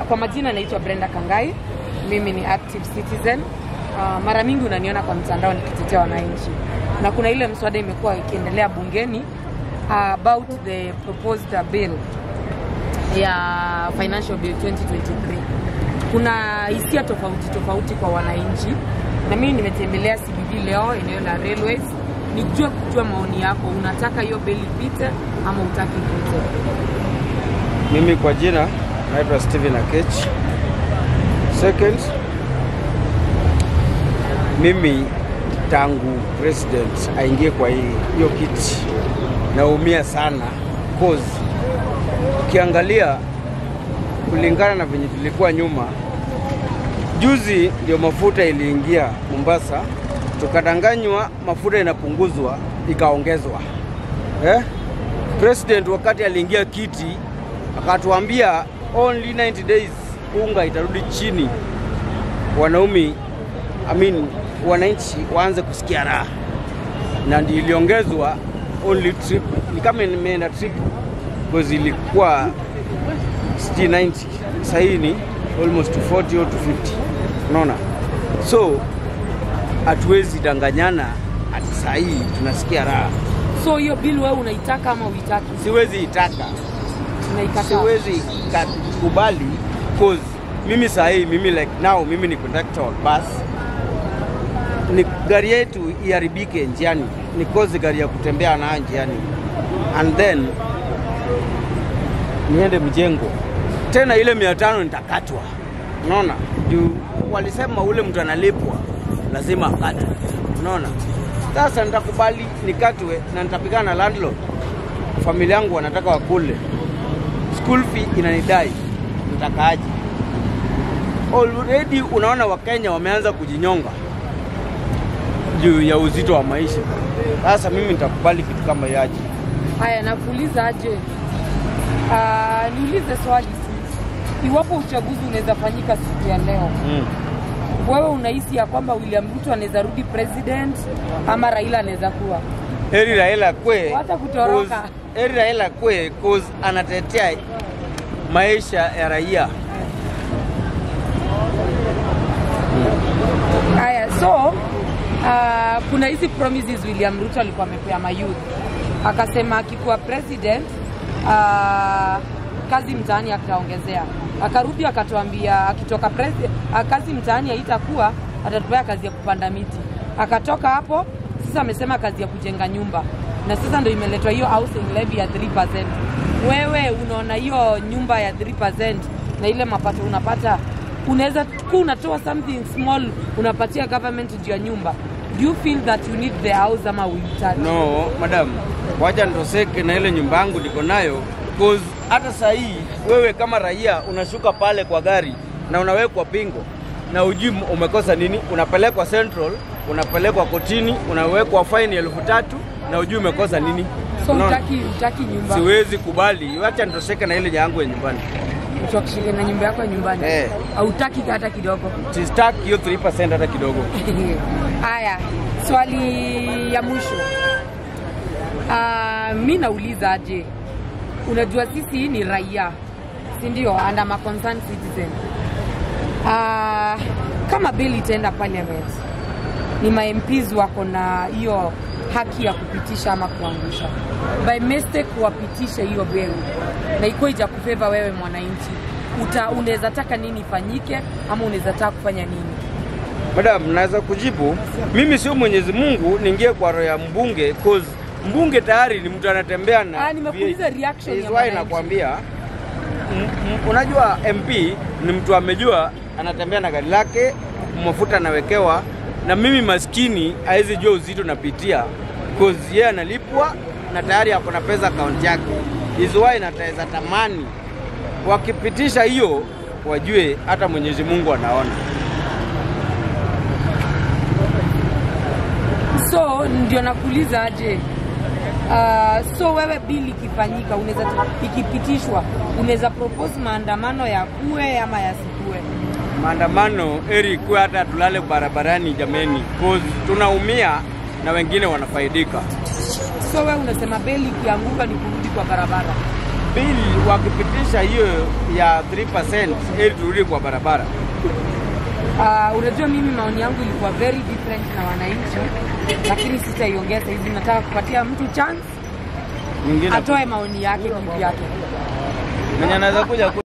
kwa majina naitwa Brenda Kangai, mimi ni active citizen. Uh, mara mingi unaniona kwa mtandao nikitetea wananchi, na kuna ile mswada imekuwa ikiendelea bungeni uh, about the proposed uh, bill ya financial bill 2023 kuna hisia tofauti tofauti kwa wananchi, na mimi nimetembelea CBD leo eneo la railways, nijue kujua maoni yako, unataka hiyo bill ipite ama utaki ipite? Mimi kwa jina naitwa Steven Akech. Second, mimi tangu president aingie kwa hii hiyo kiti naumia sana cause ukiangalia kulingana na venye tulikuwa nyuma, juzi ndio mafuta iliingia Mombasa, tukadanganywa mafuta inapunguzwa ikaongezwa eh? President wakati aliingia kiti akatuambia only 90 days unga itarudi chini, wanaume I mean, wananchi waanze kusikia raha, na ndio iliongezwa only trip, ni kama imeenda trip because ilikuwa sijui 90 sasa hii ni almost to 40 or to 50, unaona, so hatuwezi danganyana ati saa hii tunasikia raha. So hiyo bill wewe unaitaka ama uitaki? Siwezi itaka Unaikataa? siwezi ka- kubali cause mimi saa hii mimi like now mimi ni conductor wa bus ni gari yetu iharibike njiani ni cause gari ya kutembea nayo njiani and then niende mjengo tena ile mia tano nitakatwa unaona juu walisema ule mtu analipwa lazima akatwe unaona sasa nitakubali nikatwe na nitapigana na landlord familia yangu wanataka wakule school fee inanidai, nitakaaje? Already unaona Wakenya wameanza kujinyonga juu ya uzito wa maisha. Sasa mimi nitakubali kitu kama hiyo aje? Haya, nakuuliza aje? Uh, niulize swali tu, iwapo uchaguzi unaweza fanyika siku ya leo, Mm. wewe unahisi ya kwamba William Ruto anaweza rudi president ama Raila anaweza kuwa? Heri Raila kwe, Wacha kutoroka. cause- heri Raila kwe cause anatetea maisha ya raia. Haya, so uh, kuna hizi promises William Ruto alikuwa amepea mayouth, akasema akikuwa president uh, kazi mtaani ataongezea. Akarudi akatuambia akitoka presi- uh, kazi mtaani haitakuwa, atatupea kazi ya kupanda miti. Akatoka hapo sasa amesema kazi ya kujenga nyumba, na sasa ndo imeletwa hiyo housing levy ya 3%. Wewe unaona hiyo nyumba ya 3% na ile mapato unapata unaweza kuwa unatoa something small unapatia government juu ya nyumba do you feel that you need the house ama uhitaji No, madam, wacha nitoseke na ile nyumba yangu niko nayo cause hata saa hii wewe kama raia unashuka pale kwa gari na unawekwa pingo na ujui umekosa nini, unapelekwa Central, unapelekwa kotini, unawekwa faini elfu tatu na ujui umekosa nini. so Unaona? utaki, utaki nyumba Siwezi kubali, wacha nitoseke na ile yangu ya nyumbani. utakishika na nyumba yako ya nyumbani Eh. hautaki hata kidogo Sistaki hiyo 3% hata kidogo. haya swali ya mwisho uh, mi nauliza aje unajua sisi ni raia si ndio and I'm a concerned citizen uh, kama bill itaenda parliament ni ma MPs wako na hiyo haki ya kupitisha ama kuangusha by mistake wapitishe hiyo bill na ikuwa ija kufeva wewe mwananchi uta unaweza taka nini ifanyike ama unaweza taka kufanya nini Madam, naweza kujibu. Mimi sio Mwenyezi Mungu niingie kwa roho ya mbunge cause mbunge tayari ni mtu anatembea na Ah, nimekuuliza reaction Is ya why mwananchi. nakwambia m- m- unajua MP ni mtu amejua anatembea na gari lake, mafuta anawekewa, na mimi maskini hawezi jua uzito napitia cause yeye analipwa na tayari ako na pesa akaunti yake. Is why nataweza tamani wakipitisha hiyo wajue hata Mwenyezi Mungu anaona. so ndio nakuuliza aje uh, so wewe bili ikifanyika unaweza ikipitishwa unaweza propose maandamano ya kuwe ama yasikue maandamano eri kuwe hata tulale barabarani jameni, cause tunaumia na wengine wanafaidika. so wewe unasema beli ikianguka ni kurudi kwa barabara Bili wakipitisha kurudisha hiyo ya 3% ili turudi kwa barabara. Uh, unajua mimi maoni yangu ilikuwa very different na wananchi, lakini sitaiongea sahizi. Nataka kupatia mtu chance Mwingine atoe maoni yake kivyake. mwenye anaweza kuja